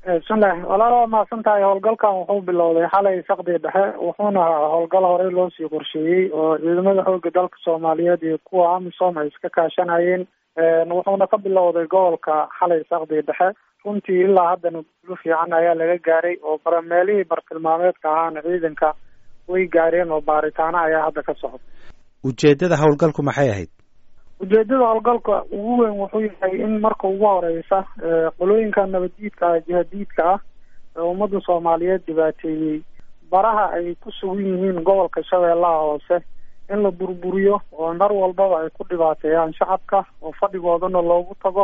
bismillahi walaal waa mahadsan tahay howlgalkan wuxuu bilowday xalay saqdii dhexe wuxuuna howlgal horey loo sii qorsheeyey oo ciidamada xooga dalka soomaaliyeed iyo kuwa amisom ay iska kaashanayeen wuxuuna ka bilowday gobolka xalay saqdii dhexe runtii ilaa haddana guulo fiican ayaa laga gaaray oo barameelihii bartilmaameedka ahaana ciidanka way gaareen oo baaritaano ayaa hadda ka socda ujeedada howlgalku maxay ahayd ujeedada howlgalka ugu weyn wuxuu yahay in marka ugu horeysa qolooyinka nabaddiidka ah jihadiidka ah ee ummadda soomaaliyeed dhibaateeyey baraha ay ku sugan yihiin gobolka shabeellaha hoose in la burburiyo oo mar walbaba ay ku dhibaateeyaan shacabka oo fadhigoodana loogu tago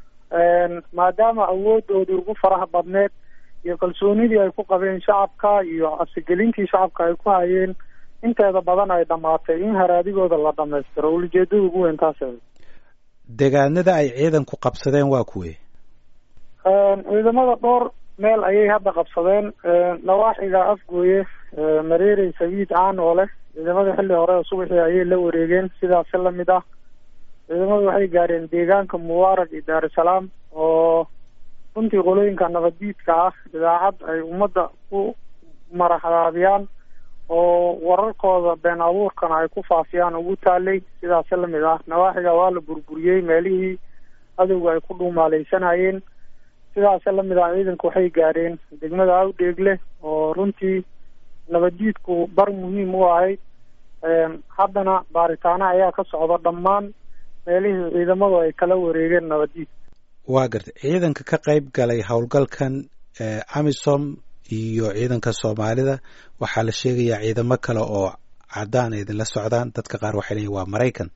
maadaama awoodoodii ugu faraha badneed iyo kalsoonidii ay ku qabeen shacabka iyo cabsigelintii shacabka ay ku hayeen inteeda badan ay dhamaatay in haraadigooda la dhamaystiro ulijeedada ugu weyn taas deegaanada ay ciidanku qabsadeen waa kuwe ciidamada dhowr meel ayay hadda qabsadeen nawaaxiga afgooye mareerey sabiid caan oo leh ciidamada xilli hore oo subaxii ayay la wareegeen sidaasi lamid ah ciidamadu waxay gaareen deegaanka mubaarag iyo daarusalaam oo runtii qolooyinka nabaddiidka ah idaacad ay ummadda ku maraxdaabiyaan oo wararkooda been abuurkana ay ku faafiyaan ugu taalay sidaasi lamid ah nawaaxiga waa la burburiyey meelihii adowga ay ku dhuumaaleysanayeen sidaasi lamid ah ciidanku waxay gaareen degmada awdheegle oo runtii nabaddiidku bar muhiim u ahayd haddana baaritaano ayaa ka socda dhammaan meelihii ciidamadu ay kala wareegeen nabaddiid waa gartay ciidanka ka qayb galay howlgalkan amisom iyo ciidanka soomaalida waxaa la sheegayaa ciidamo kale oo caddaan ay idinla socdaan dadka qaar waxay leeyiin waa maraykan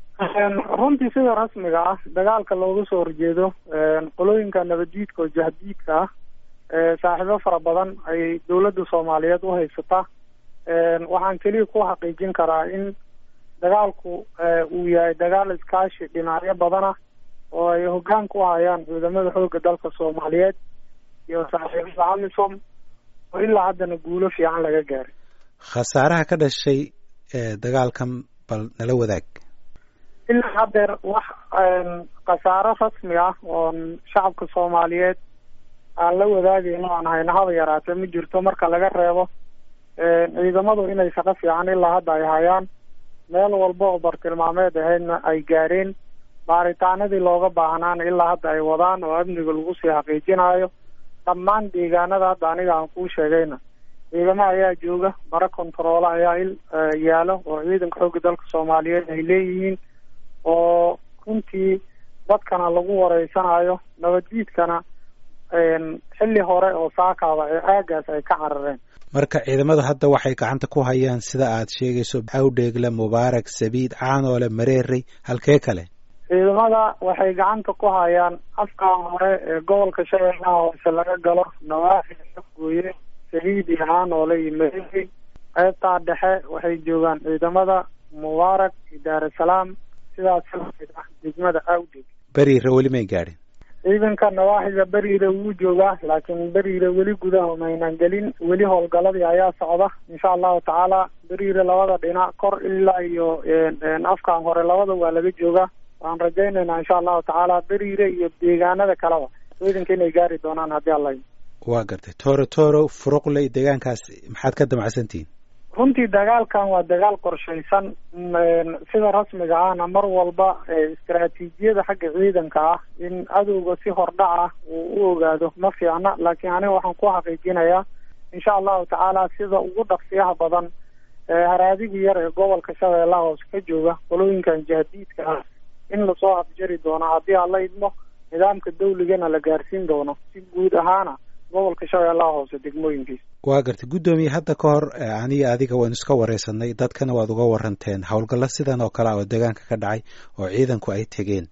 runtii sida rasmiga ah dagaalka looga soo horjeedo qolooyinka nabaddiidka oo jahdiidka ah saaxiibo fara badan ay dowladda soomaaliyeed u haysataa waxaan keliya ku xaqiijin karaa in dagaalku uu yahay dagaal iskaashi dhinacyo badana oo ay hoggaan ku hayaan ciidamada xoogga dalka soomaaliyeed iyo saaxiibada amisom oo ilaa haddana guulo fiican laga gaaray khasaaraha ka dhashay dagaalkan bal nala wadaag ilaa haddeer wax khasaaro rasmi ah oon shacabka soomaaliyeed aan la wadaagayno aan hayno haba yaraatee ma jirto marka laga reebo ciidamadu inay shaqo fiican ilaa hadda ay hayaan meel walba oo bartilmaameed ahaydna ay gaareen baaritaanadii looga baahnaana ilaa hadda ay wadaan oo amniga lagu sii xaqiijinayo dhammaan deegaanada hadda aniga aan kuu sheegayna ciidamo ayaa jooga bara kontaroola ayaa il yaalo oo ciidanka xoogga dalka soomaaliyeed ay leeyihiin oo runtii dadkana lagu wareysanayo nabaddiidkana xilli hore oo saakaaba ee aagaas ay ka carareen marka ciidamadu hadda waxay gacanta ku hayaan sida aad sheegayso awdheegle mubaarak sabiid caanoole mareerey halkee kale ciidamada waxay gacanta ku hayaan afkaan hore ee gobolka shabeellaha hoose laga galo nawaaxi afgooye sabiid iyo caanoole iyo mareerey qaybtaa dhexe waxay joogaan ciidamada mubaarak iyo daarusalaam sidaas lamid ah degmada awdheeg beriire weli may gaadhin ciidanka nawaaxiga beriire wuu joogaa laakiin beriire weli gudaha maynan gelin weli howlgaladii ayaa socda insha allahu tacaala beriire labada dhinac kor ilaa iyo afkaan hore labada waa laga joogaa waan rajaynaynaa insha allahu tacaala beriire iyo deegaanada kaleba ciidanka inay gaari doonaan haddii alla waa gartay tooro tooro furuqley deegaankaas maxaad ka damacsantihiin runtii dagaalkan waa dagaal qorshaysan sida rasmiga ahna mar walba istaraatiijiyada xagga ciidanka ah in adowga si hordhac ah uu u ogaado ma fiicna laakiin aniga waxaan ku xaqiijinayaa insha allahu tacaala sida ugu dhaqsiyaha badan haraadigii yar ee gobolka shabeellaha hoose ka jooga qolooyinkan jahdiidka ah in lasoo afjari doono haddii alla idmo nidaamka dawligana la gaarsiin doono si guud ahaana gobolka shabeellaha hoose degmooyinkiisa waa gartay guddoomiye hadda ka hor aniga adiga waynu iska wareysanay dadkana waad uga waranteen howlgallo sidan oo kale ah oo deegaanka ka dhacay oo ciidanku ay tegeen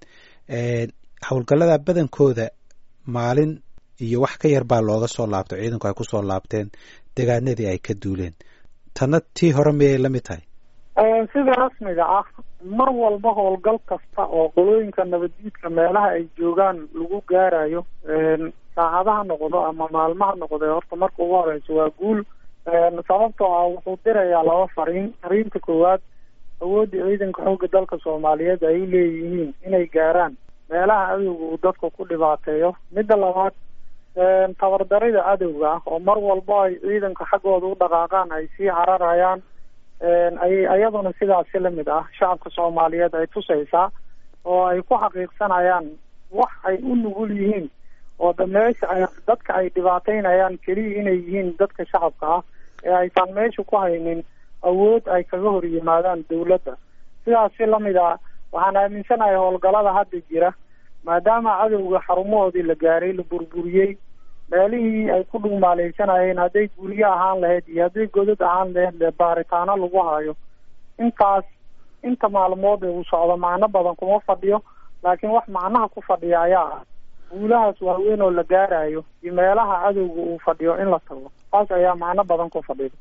howlgallada badankooda maalin iyo wax ka yar baa looga soo laabtay ciidanku ay kusoo laabteen deegaanadii ay ka duuleen tanna tii hore miyay la mid tahay sida rasmiga ah mar walba howlgal kasta oo qolooyinka nabaddiidka meelaha ay joogaan lagu gaarayo saacadaha noqdo ama maalmaha noqdo horta marka ugu horeysa waa guul sababtoo ah wuxuu dirayaa laba fariin fariinta koowaad awoodda ciidanka xoogga dalka soomaaliyeed ay u leeyihiin inay gaaraan meelaha adowga uu dadka ku dhibaateeyo midda labaad tabardarida cadowga ah oo mar walba ay ciidanka xaggooda u dhaqaaqaan ay sii cararayaan ayay ayaduna sidaasi lamid ah shacabka soomaaliyeed ay tusaysaa oo ay ku xaqiiqsanayaan wax ay u nugul yihiin oo da meesha ay dadka ay dhibaateynayaan keliya inay yihiin dadka shacabka ah ee aysan meesha ku haynin awood ay kaga hor yimaadaan dawladda sidaasi lamid ah waxaan aaminsanahay howlgalada hadda jira maadaama cadowga xarumahoodii la gaaray la burburiyey meelihii ay ku dhugmaaleysanayeen hadday guryo ahaan lahayd iyo hadday godad ahaan lahayd le baaritaano lagu hayo intaas inta maalmood ee uu socdo macno badan kuma fadhiyo laakiin wax macnaha ku fadhiya ayaa ah guulahaas waaweyn oo la gaarayo iyo meelaha cadowga uu fadhiyo in la tago taas ayaa macno badan ku fadhiya